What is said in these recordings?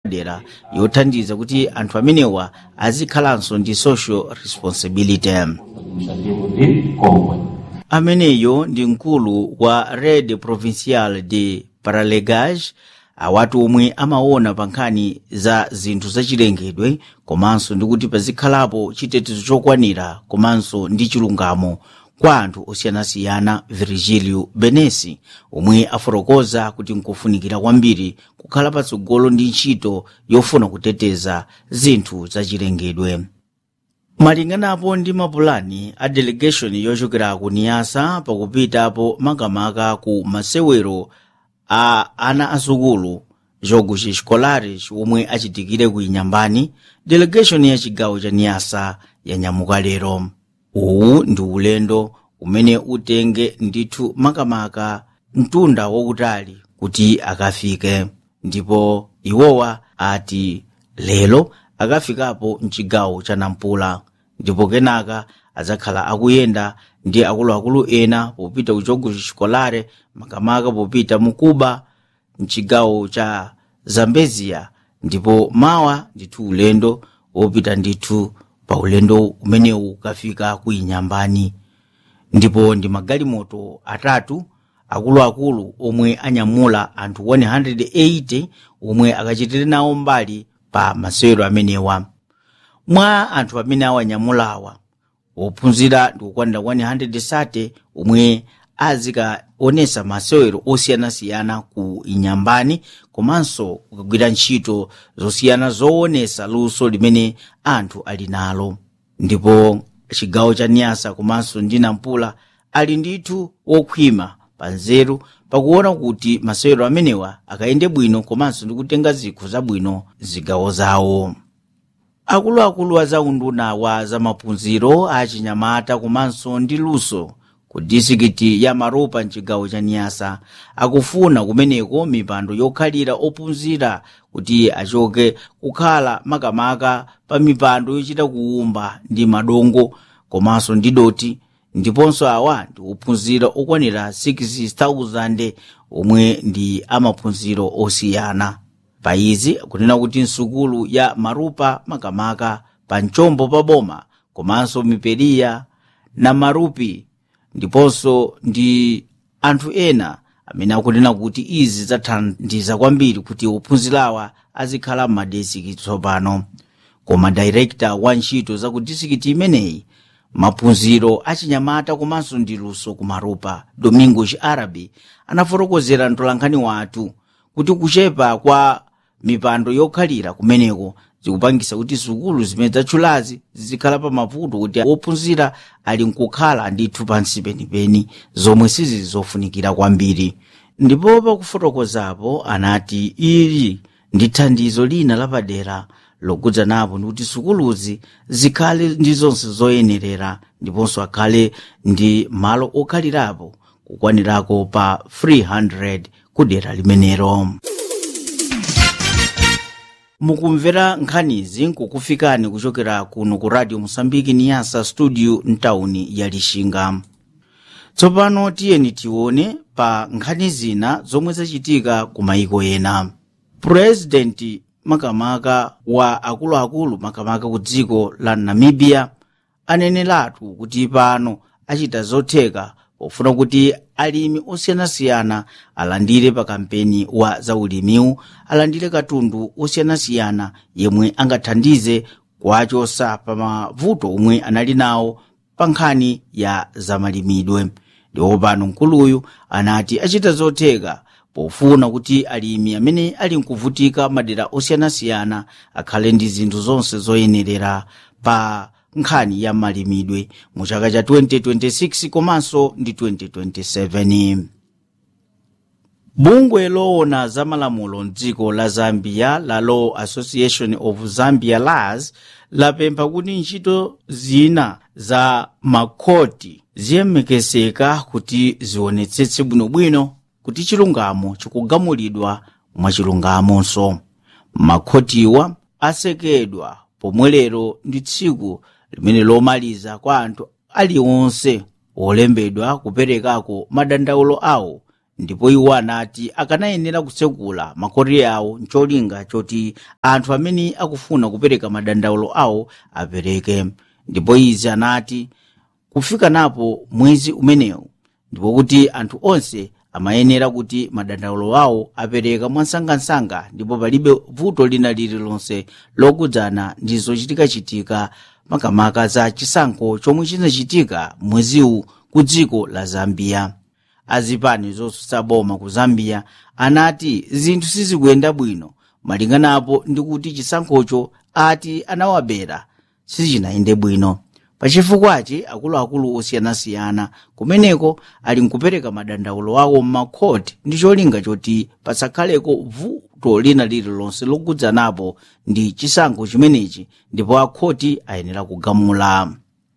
dera yothandiza kuti anthu amenewa azikhalanso ndi social responsibility administrativo de Congo. ameneyo ndi mkulu wa red provincial de paralegage awatu omwe amaona pa nkhani za zinthu zachilengedwe komanso ndi kuti pazikhalapo chitetezo chokwanira komanso ndi chilungamo kwa anthu osiyanasiyana virgilio benesi omwe afotokoza kuti nkofunikira kwambiri kukhala patsogolo ndi ntchito yofuna kuteteza zinthu zachilengedwe malinganapo ndi mapulani a delegation yochokera ku niyasa pakupitapo makamaka ku masewero a ana asukulu jogo xiscolare omwe achitikire ku inyambani delegation ya chigawo cha niyasa yanyamuka lero uwu ndi ulendo umene utenge ndithu makamaka mtunda wautali kuti akafike ndipo iwowa ati lero akafikapo mchigawo cha nampula ndipo kenaka adzakhala akuyenda ndi akuluakulu ena popita ku jogo xikolare makamaka popita mu kuba mchigawo cha zambezia ndipo mawa ndithu ulendo wopita ndithu pa ulendo umenewu ukafika ku inyambani ndipo ndi magalimoto atatu akuluakulu omwe anyamula anthu 180 omwe akachitire nawo mbali pa masewero amenewa mwa anthu amene awanyamulawa ophunzira ndi kukwanira 130 omwe azikaonesa masewero osiyanasiyana ku inyambani komanso kukagwira ntchito zosiyana zoonesa luso limene anthu ali nalo ndipo chigawo cha niyasa komanso ndi nampula ali ndithu wokhwima pa nzeru pakuona kuti masewero amenewa akayende bwino komanso ndi kutenga zikho zabwino zigawo zawo akuluakulu a zaunduna wa zamaphunziro a chinyamata komanso ndi luso ku disikiti ya maropa mchigawo cha niyasa akufuna kumeneko mipando yokhalira ophunzira kuti achoke kukhala makamaka pa mipando yochita kuwumba ndi madongo komanso ndi doti ndiponso awa ndi ophunzira okwanira 6000 omwe ndi amaphunziro osiyana pa izi kunena kuti nsukulu ya marupa makamaka pa mchombo pa boma komanso miperiya na marupi ndiponso ndi anthu ena amene akunena kuti izi zathandiza kwambiri kuti ophunzirawa azikhala m'madesiki tsopano koma dairekta wa ntchito za ku disikiti imeneyi maphunziro achinyamata komanso ndi luso ku marupa domingos arabi anafotokozera mtolankhani wathu kuti kuchepa kwa mipando yokhalira kumeneko zikupangisa kuti sukulu zimene zatchulazi zizikhala pa mavuto kuti ophunzira ali nkukhala ndithu pansi penipeni zomwe sizili zofunikira kwambiri ndipo pakufotokozapo anati ili ndi thandizo lina lapadera lokudza napo ndikuti sukuluzi zikhale ndi zonse zoyenerera ndiponso akhale ndi malo okhalirapo kukwanirako pa 300 kudera limenero mukumvera nkhanizi nkukufikani kuchokera kuno ku radio mosambiki niyasa studio mtawuni ya lixinga tsopano tiyeni tione pa nkhani zina zomwe zachitika ku mayiko ena purezidenti makamaka wa akuluakulu makamaka ku dziko la namibia aneneratu kuti pano achita zotheka pofuna kuti alimi osiyanasiyana alandire pa kampeni wa zaulimiwu alandire katundu osiyanasiyana yemwe angathandize kuwachosa pa mavuto omwe anali nawo pa nkhani ya zamalimidwe ndipo pano mkuluyu anati achita zotheka pofuna kuti alimi amene ali nkuvutika madera osiyanasiyana akhale ndi zinthu zonse zoyenerera pa nkhani ya malimidwe mu chaka cha 2026 komanso ndi 2027 bungwe loona za malamulo mdziko la zambia la law association of zambia laws lapempha kuti ntchito zina za makhoti ziyemekeseka kuti zionetsetse bwinobwino kuti chilungamo chikugamulidwa mwachilungamonso makhotiwa asekedwa pomwe lero ndi tsiku limene lomaliza kwa anthu aliwonse olembedwa kuperekako madandaulo awo ndipo iwo anati akanayenera kutsekula makoti awo ncholinga choti anthu amene akufuna kupereka madandaulo awo apereke ndipo izi anati kufika napo mwezi umenewu ndipo kuti anthu onse amayenera kuti madandaulo awo apereka mwansangansanga ndipo palibe vuto lina lililonse lokudzana ndi zochitikachitika makamaka za chisankho chomwe chinachitika mweziwu ku dziko la zambiya azipani zotsutsa boma ku zambiya anati zinthu sizikuyenda bwino malinganapo ndi kuti chisankhocho ati anawabera sizinayende bwino pachifukwachi akuluakulu osiyanasiyana kumeneko ali nkupereka madandaulo awo m'makhoti ndi cholinga choti pasakhaleko vuto lina lililonse lokudzanapo ndi chisankho chimenechi ndipo akhoti ayenera kugamula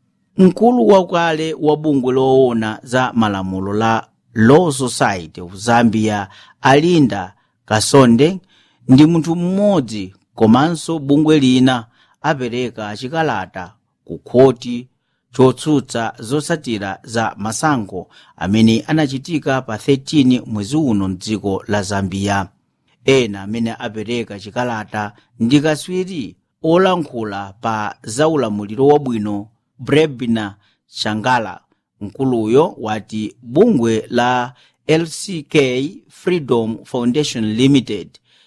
mkulu wakale wa bungwe loona za malamulo la law society of zambia alinda kasonde ndi munthu mmodzi komanso bungwe lina apereka chikalata ku khoti chotsutsa zotsatira za masankho amene anachitika pa 13 mwezi uno mdziko la zambiya ena amene apereka chikalata ndi kaswiri olankhula pa zaulamuliro wabwino brebna shangala mkuluyo wati bungwe la lck freedom foundation limited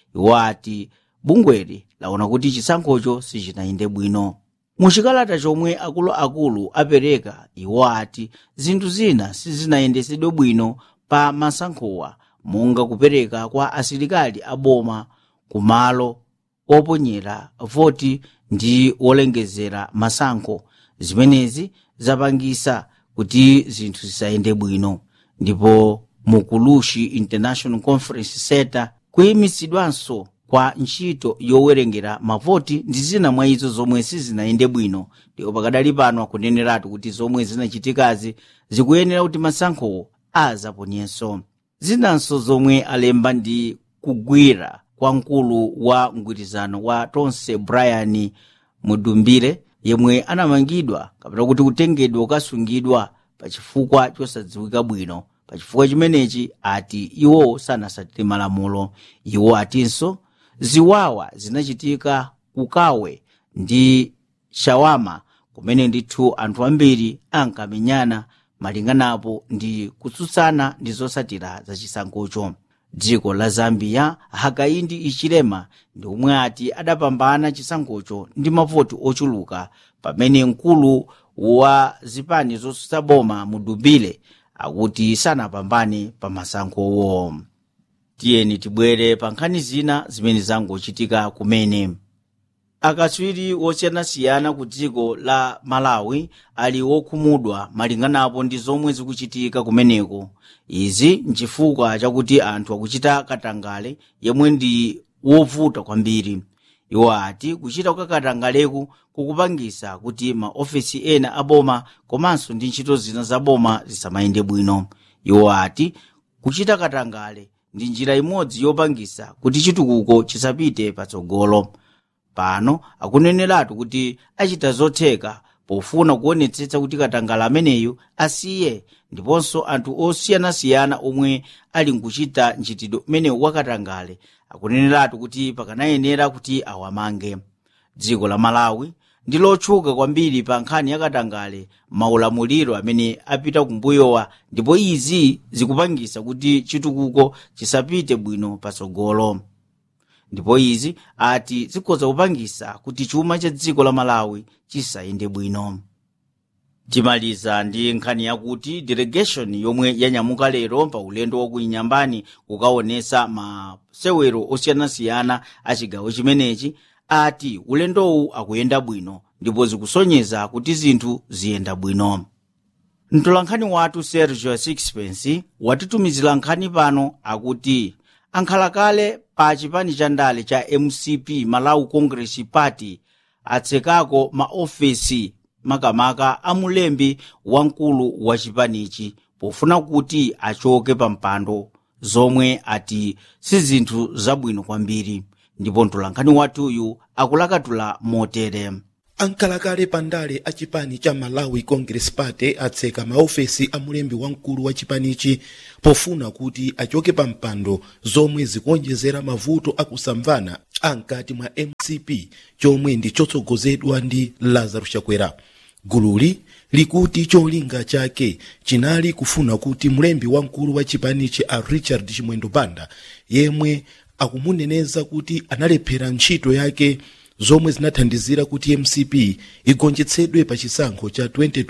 wati bungweli laona kuti chisankhocho sichinayende bwino muchikalata chomwe akuluakulu apereka iwo ati zinthu zina sizinayendesedwe bwino pa masankhowa monga kupereka kwa asilikali aboma kumalo oponyera voti ndi wolengezera masankho zimenezi zapangisa kuti zinthu zisayende bwino ndipo mukulushi international conference center kuyimitsidwanso kwa ntchito yowerengera mavoti ndi zina mwa izo zomwe sizinayende bwino ndipo pakadali pano akuneneratu kuti zomwe zinachitikazi zikuyenera kuti masankhowo azaponyenso zinanso zomwe alemba ndi kugwira kwa mkulu wa mgwirizano wa tonse brian mudumbire yemwe anamangidwa kapena kuti kutengedwa kukasungidwa pachifukwa chosadziwika bwino pachifukwa chimenechi ati iwo sanasatire malamulo iwo atinso ziwawa zinachitika kukawe ndi shawama kumene ndithu anthu ambiri ankamenyana malinganapo ndi kutsutsana ndi zosatira za chisankhocho dziko la zambiya hakaindi ichilema ndi omwe ati adapambana chisankhocho ndi mavoti ochuluka pamene mkulu wa zipani zotsutsa boma mudumbire akuti sanapambane pa masankhowo tiyeni tibwere pa nkhani zina zimene zangochitika kumene akatswiri wosiyanasiyana ku dziko la malawi ali wokhumudwa malinganapo ndi zomwe zikuchitika kumeneko izi nchifukwa chakuti anthu akuchita katangale yemwe ndi wovuta kwambiri iwo ati kuchita kwa katangaleku kukupangisa kuti maofesi ena aboma komanso ndi ntchito zina za boma zisamayende bwino iwo ati kuchita katangale ndi njira imodzi yopangisa kuti chitukuko chisapite patsogolo pano akuneneratu kuti achita zotheka pofuna kuonetsetsa kuti katangale ameneyu asiye ndiponso anthu osiyanasiyana omwe ali nkuchita ntchitidwe umenewu wa katangale akuneneratu kuti pakanayenera kuti awamange dziko la malawi ndi lotchuka kwambiri pa nkhani ya katangale maulamuliro amene apita kumbuyowa ndipo izi zikupangisa kuti chitukuko chisapite bwino patsogolo ndipo izi ati zikhoza kupangisa kuti chuma cha dziko la malawi chisayende bwino timaliza ndi nkhani yakuti delegation yomwe yanyamuka lero pa ulendo wakuinyambani kukaonesa masewero osiyanasiyana a chigawo chimenechi ati ulendowu akuyenda bwino ndipo zikusonyeza kuti zinthu ziyenda bwino mtolankhani wathu sergio sixpence watitumizira nkhani pano akuti ankhalakale pa chipani cha ndale cha mcp malawi congress party atsekako maofesi makamaka a mulembi wamkulu wa chipanichi pofuna kuti achoke pa mpando zomwe ati si zinthu zabwino kwambiri ndipo mtolankhani wathuyu akulakatula motere ankalakale pandale a chipani cha malawi congress party atseka maofesi a mulembi wamkulu wa chipanichi pofuna kuti achoke pa mpando zomwe zikuonjezera mavuto akusamvana ankati mwa mcp chomwe ndi chotsogozedwa ndi lazarus chakwera gululi likuti cholinga chake chinali kufuna kuti mlembi wamkulu wa chipanichi a richard chimwendo banda yemwe akumuneneza kuti analephera ntchito yake zomwe zinathandizira kuti mcp igonjetsedwe pa chisankho cha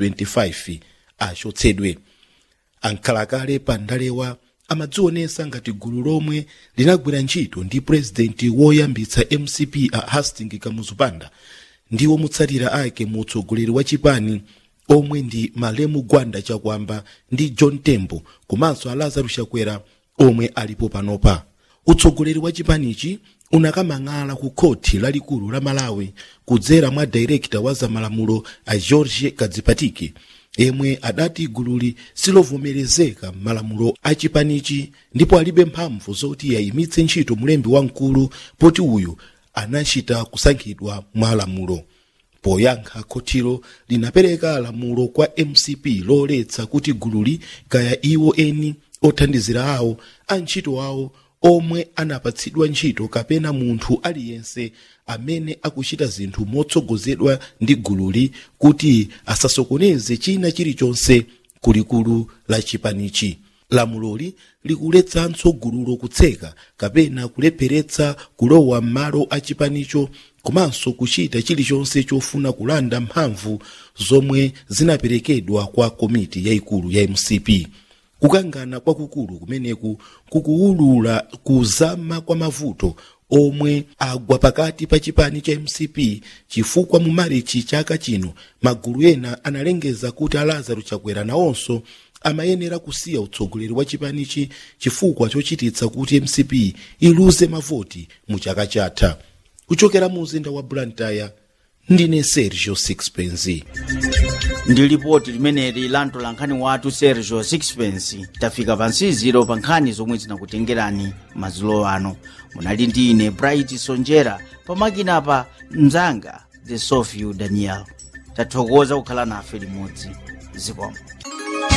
2025 achotsedwe ankhalakale pa ndalewa amadzionesa ngati gulu lomwe linagwira ntchito ndi purezidenti woyambitsa mcp a hastings kamuzupanda ndiwo mutsatira ake mu utsogoleri wa chipani omwe ndi malemu gwanda chakwamba ndi john tembo komanso a lazarus chakwera omwe alipo panopa utsogoleri wa chipanichi unakamang'ala ku khoti lalikulu la malawi kudzera mwa direkta wa zamalamulo a george kadzipatike yemwe adati gululi silovomerezeka m'malamulo a chipanichi ndipo alibe mphamvu zoti yayimitse ntchito mulembi wamkulu poti uyu anachita kusankhidwa mwa lamulo poyankha khotilo linapereka lamulo kwa mcp loletsa kuti gululi kaya iwo eni othandizira awo antchito awo omwe anapatsidwa ntchito kapena munthu aliyense amene akuchita zinthu motsogozedwa ndi gululi kuti asasokoneze china chilichonse kulikulu la chipanichi lamuloli likuletsanso gululo kutseka kapena kulepheretsa kulowa m'malo a chipanicho komanso kuchita chilichonse chofuna kulanda mphamvu zomwe zinaperekedwa kwa komiti yayikulu ya mcp kukangana kwakukulu kumeneku kukuwulula kuzama kwa mavuto omwe agwa pakati pa chipani cha mcp chifukwa mu marichi chaka chino magulu ena analengeza kuti a lazarus chakwera nawonso amayenera kusiya utsogoleri wa chipanichi chifukwa chochititsa kuti mcp iluze mavoti mu chaka chatha kuchokera mu mzinda wa blantyre ndine sergio sixpence ndi lipoti limeneli la mtolankhani wathu sergio sixpence tafika pansiziro pa nkhani zomwe zinakutengerani madzulo ano munali ndi ine bright sonjera pamakinapa mzanga the sofiu daniel tathokoza kukhala nafe limodzi zikomo